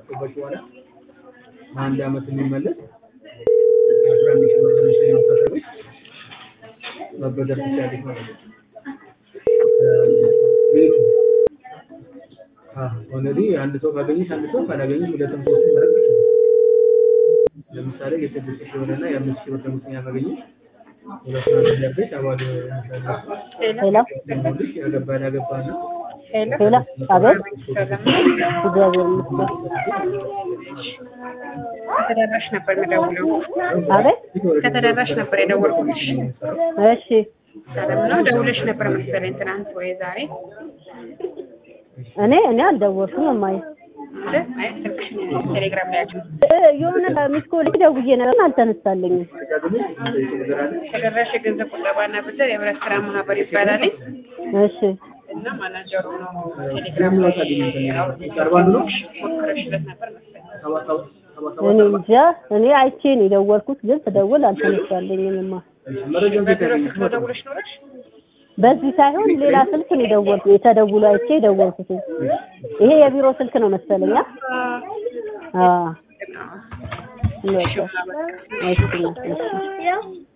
ካስገባች በኋላ በአንድ አመት የሚመለስ አስራ አንድ ሺህ ብር ትንሽ የመሳሰሎች መበደር ትችላለች ማለት ነው። ቤቱ ኦልሬዲ አንድ ሰው ካገኘች አንድ ሰው ካላገኘች ሁለትም ሶስትም መረጥ ይችላል። ለምሳሌ የስድስት ሺህ ብር እና የአምስት ሺህ ብር ደሞዝተኛ ካገኘች ሁለት ነው ያደርገች አባል ሄሎ ልጅ ያገባ ያገባ እና ሄሎ አቤት እግዚአብሔር ይመስገን ከተደራሽ ነበር የምደውለው። አቤት ከተደራሽ ነበር የደወልኩልሽ። እሺ ሰላም ነው። ደውለሽ ነበር መሰለኝ ትናንት ወይ ዛሬ እኔ እኔ አልደወልኩም እማዬ ማለት አይ ስልክሽን ቴሌግራም ላይ ያቸው እ የሆነ ሚስኮል ደውዬ ነበር አልተነሳልኝም ተደራሽ የገንዘብ ቁጠባና ብድር የህብረት ስራ ማህበር ይባላል እሺ እና ማናጀሩ ነው ቴሌግራም ላይ አውርተሽ ሞክረሽለት ነበር መሰለኝ። እኔ እንጃ እኔ አይቼ ነው የደወልኩት ግን ስደውል አልተነሳልኝም እማ በቢሮ ስልክ ነው ደውለሽ ኖረሽ? በዚህ ሳይሆን ሌላ ስልክ ነው የደወልኩት የተደውሎ አይቼ የደወልኩት ይሄ የቢሮ ስልክ ነው መሰለኝ አ አዎ እና እሺ እሺ